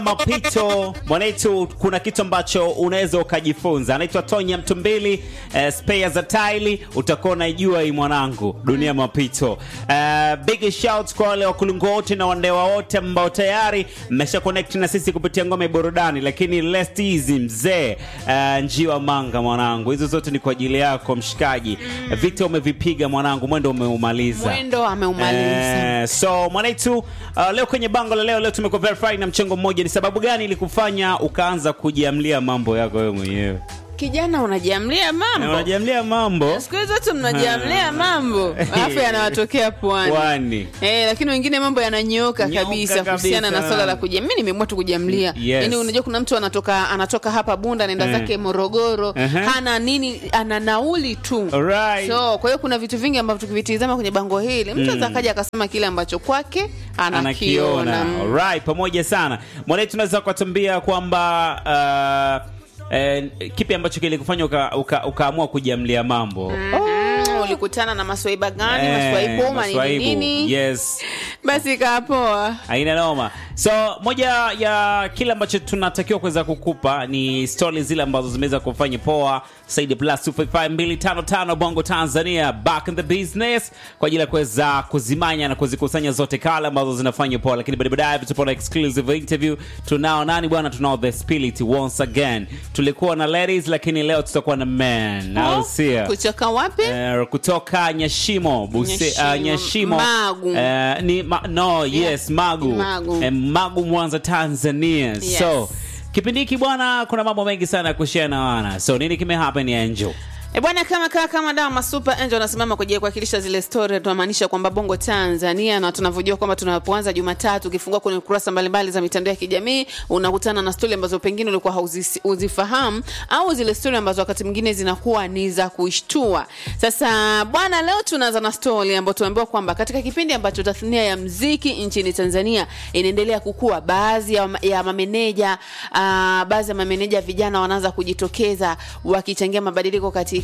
Mapito mwanetu, kuna kitu ambacho unaweza ukajifunza. Anaitwa Tonya Mtumbili, eh, spare za taili, utakuwa unaijua hii mwanangu, dunia mapito. Eh, big shout kwa wale wakulungu wote na wandewa wote ambao tayari mmesha connect na sisi kupitia ngome burudani, lakini lest easy mzee, eh, njiwa manga mwanangu, hizo zote ni kwa ajili yako mshikaji. Vita umevipiga mwanangu, mwendo umeumaliza. Mwendo ameumaliza. Eh, so mwanaitu uh, leo kwenye bango la leo leo tumeko verify na mchengo mmoja. Ni sababu gani ilikufanya ukaanza kujiamlia mambo yako wewe mwenyewe? Kijana unajiamlia Na mambo. unajiamlia mambo Siku hizi watu mnajiamlia mambo alafu yanawatokea pwani. kwani? Eh, lakini wengine mambo yananyooka Nyoka kabisa kabisa. kuhusiana na swala la kujiamlia. Mimi nimeamua tu kujiamlia. Yes. Yaani unajua kuna mtu anatoka anatoka hapa Bunda anaenda Eh. zake Morogoro, Aha. hana nini, ana nauli tu. Alright. So, kwa hiyo kuna vitu vingi ambavyo tukivitizama kwenye bango hili, mtu mm. akaja akasema kile ambacho kwake anakiona. Mm. Alright, pamoja sana. Mwanaitu tunaweza kutuambia kwamba uh, eh, kipi ambacho kilikufanya uka, uka, ukaamua kujiamlia mambo? Mm, ulikutana na maswaiba gani? Eh, maswaibu manini maswaibu. nini? Yes. Basi kapoa. Haina noma. So moja ya kile ambacho tunatakiwa kuweza kukupa ni stori zile ambazo zimeweza kufanya poa Saidi plus 255255 Bongo Tanzania back in the business kwa ajili ya kuweza kuzimanya na kuzikusanya zote kale ambazo zinafanya poa, lakini baadaye baadaye tutakuwa na exclusive interview. Tunao nani bwana? Tunao the spirit once again. Tulikuwa na ladies, lakini leo tutakuwa na men, au sio? Kutoka wapi? Eh, kutoka Nyashimo Buse, Nyashimo. uh, Nyashimo Magu. Eh, ni ma, no yes Magu Magu. Eh, Magu Mwanza Tanzania Yes. so kipindi hiki bwana kuna mambo mengi sana ya kushare na wana so nini kimehappen Angel E bwana, kama kama kama dawa masuper angel anasimama kwa ajili ya kuwakilisha zile story, tunamaanisha kwamba Bongo Tanzania, na tunavyojua kwamba tunapoanza Jumatatu, ukifungua kwenye kurasa mbalimbali za mitandao ya kijamii unakutana na story ambazo pengine ulikuwa hauzifahamu au zile story ambazo wakati mwingine zinakuwa ni za kuishtua. Sasa bwana, leo tunaanza na story ambayo tumeambiwa kwamba katika kipindi ambacho tasnia ya mziki nchini Tanzania inaendelea kukua, baadhi ya, ya mameneja uh, baadhi ya mameneja vijana wanaanza kujitokeza wakichangia mabadiliko katika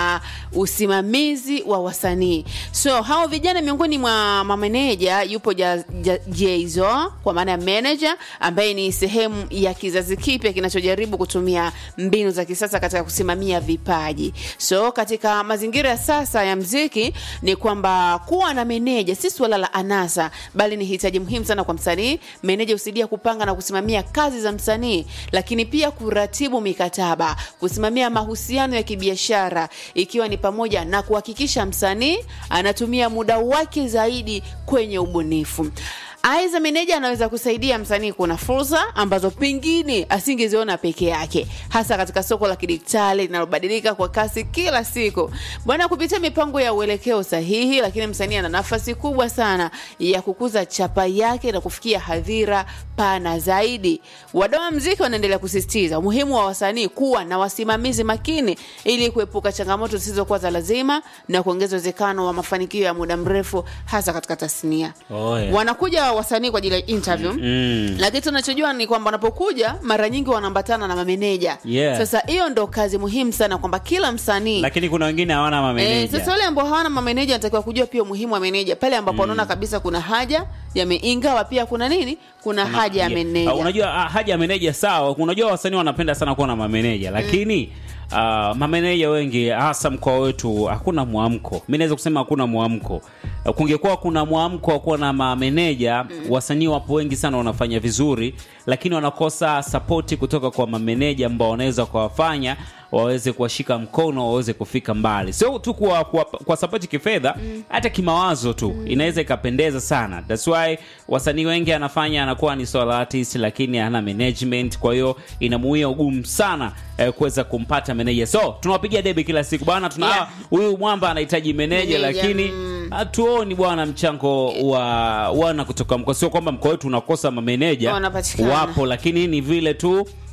usimamizi wa wasanii. So hao vijana, miongoni mwa mameneja yupo ja, ja, Jayzo kwa maana ya manager ambaye ni sehemu ya kizazi kipya kinachojaribu kutumia mbinu za kisasa katika kusimamia vipaji. So katika mazingira ya sasa ya mziki ni kwamba kuwa na meneja si suala la anasa, bali ni hitaji muhimu sana kwa msanii. Meneja husaidia kupanga na kusimamia kazi za msanii, lakini pia kuratibu mikataba, kusimamia mahusiano ya kibiashara, ikiwa ni pamoja na kuhakikisha msanii anatumia muda wake zaidi kwenye ubunifu. Aidha, meneja anaweza kusaidia msanii kuona fursa ambazo pengine asingeziona peke yake, hasa katika soko la kidijitali linalobadilika kwa kasi kila siku bwana. Kupitia mipango ya uelekeo sahihi, lakini msanii ana nafasi kubwa sana ya kukuza chapa yake na kufikia hadhira pana zaidi. Wadau wa mziki wanaendelea kusisitiza umuhimu wa wasanii kuwa na wasimamizi makini ili kuepuka changamoto zisizokuwa za lazima na kuongeza uwezekano wa mafanikio ya muda mrefu, hasa katika tasnia. Oh, yeah. Wanakuja wasanii kwa ajili ya interview mm. lakini tunachojua ni kwamba wanapokuja mara nyingi wanaambatana na mameneja. Yeah. Sasa hiyo ndo kazi muhimu sana kwamba kila msanii lakini kuna wengine hawana Eh, mameneja sasa wale ambao hawana mameneja anatakiwa kujua pia umuhimu wa meneja pale ambapo wanaona kabisa kuna haja ya me- ingawa pia kuna nini, kuna haja ya Yeah. meneja. Ah, unajua ah, haja ya meneja sawa unajua wasanii wanapenda sana kuwa na mameneja lakini ah, mameneja wengi hasa mkoa wetu hakuna mwamko mi naweza kusema hakuna mwamko Ah, kungekuwa kuna mwamko wa kuwa na mameneja wasanii wapo wengi sana wanafanya vizuri lakini wanakosa sapoti kutoka kwa mameneja ambao wanaweza kuwafanya waweze kuwashika mkono waweze kufika mbali sio tu kwa, kwa, kwa sapoti kifedha hata kimawazo tu inaweza ikapendeza sana thats why wasanii wengi anafanya anakuwa ni solo artist lakini hana management kwa hiyo inamuia ugumu sana eh, kuweza kumpata meneja so tunawapigia debe kila siku bwana tuna Yeah. huyu mwamba anahitaji meneja Meneja, lakini hatuoni bwana mchango wa wana kutoka mkoa sio kwamba mkoa wetu unakosa mameneja Wanapatikana. wapo lakini ni vile tu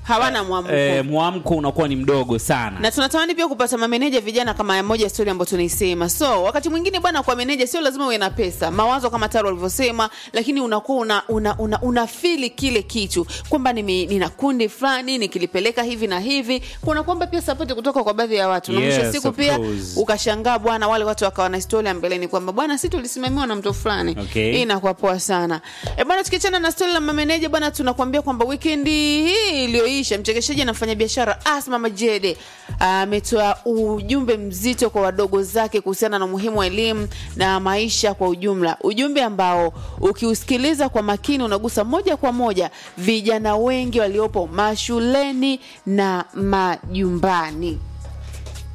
hawana mwamko eh, mwamko unakuwa ni mdogo sana na tunatamani pia kupata mameneja vijana kama ya moja stori ambayo tunaisema so wakati mwingine bwana kwa meneja sio lazima uwe na pesa mawazo kama taro walivyosema lakini unakuwa una, una, una, una fili kile kitu kwamba nime- nina kundi fulani nikilipeleka hivi na hivi kuna kwamba pia sapoti kutoka kwa baadhi ya watu na mwisho wa Yes, siku of pia course. ukashangaa bwana wale watu wakawa na historia mbeleni kwamba bwana si tulisimamiwa na mtu fulani Okay. hii inakuwa poa sana e bwana tukiachana na stori la mameneja bwana tunakuambia kwamba wikendi hii iliyoisha mchekeshaji na mfanyabiashara asma majede ametoa ujumbe mzito kwa wadogo zake kuhusiana na umuhimu wa elimu na maisha kwa ujumla ujumbe ambao ukiusikiliza kwa makini unagusa moja kwa moja vijana wengi waliopo mashuleni na majumbani